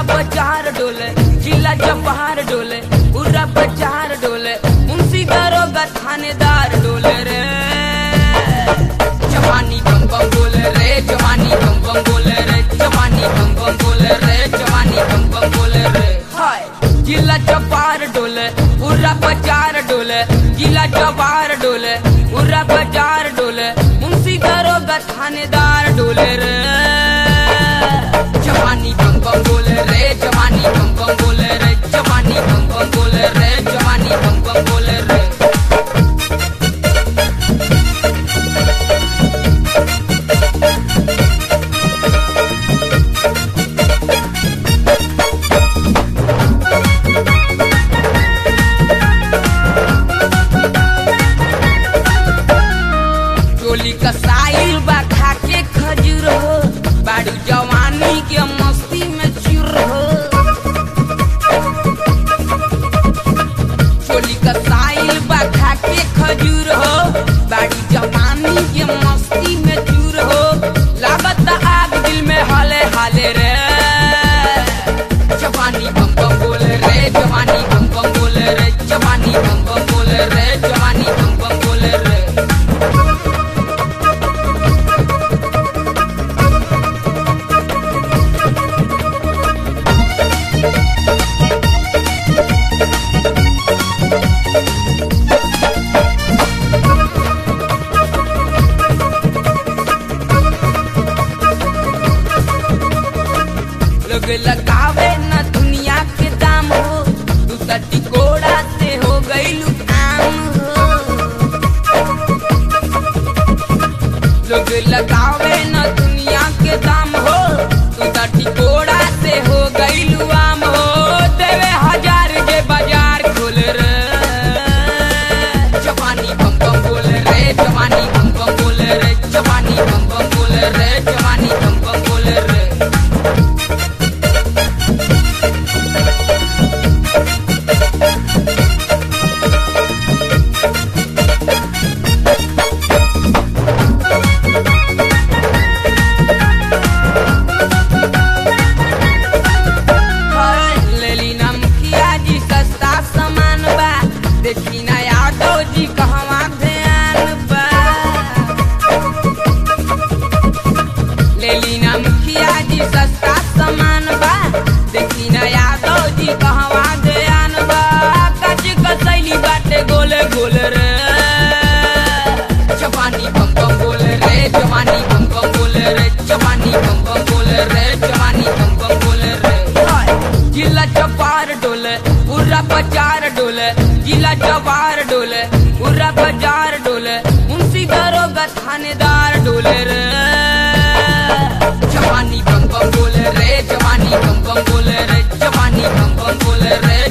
बाजार डोले जिला जवाहर डोले पूरा बाजार डोले मुंशी दरोगा थानेदार डोले रे जवानी बम बम बोले रे जवानी बम बम बोले रे जवानी बम बम बोले रे जवानी बम बम बोले रे हाय जिला जवाहर डोले पूरा बाजार डोले जिला जवाहर डोले पूरा बाजार डोले मुंशी दरोगा थानेदार डोले रे जवानी बम बम बोले रे जवानी बम बम बोले रे जवानी बम बम बोले रे जवानी बम बम बोले रे चोली का साइल बा खाके खजूर हो बाड़ू जवानी के मस्ती में चूर हो चोली का साइल बा खाके खजूर हो बाड़ू जवानी के मस्ती में चूर हो लागत आग दिल में हाले हाले रे जवानी बम बम बोले रे जवानी बम बम बोले रे जवानी बम बम बोले रे जवानी बम बम बोले रे लोग लगावे न दुनिया के दाम हो तू तटी कोड़ा से हो गई आम हो लोग लगावे न दुनिया के दाम हो तू तटी कोड़ा से हो गई आम हो देवे हजार के बाजार खोल रे जवानी बम बम बोले रे जवानी बम बम बोले रे जवानी बम बम बोले रे जवानी बम बम बोले रे लेली ना मुखिया जी सस्ता सामान बा देखी ना यादव जी कहवा ध्यान बा लेली ना मुखिया जी सस्ता सामान बा देखी ना यादव जी कहवा ध्यान बा कच कसैली बाटे गोले गोले रे जवानी बम बम बोले रे जवानी बम बम बोले रे जवानी बम बम बोले रे जवानी बम बम बोले रे हाय जिला जवार डोले पूरा बाजार डोले जिला जवार डोले पूरा बाजार डोले मुंशी दरोगा थानेदार डोले रे जवानी बम बम बोले रे जवानी बम बम बोले रे जवानी बम बम बोले रे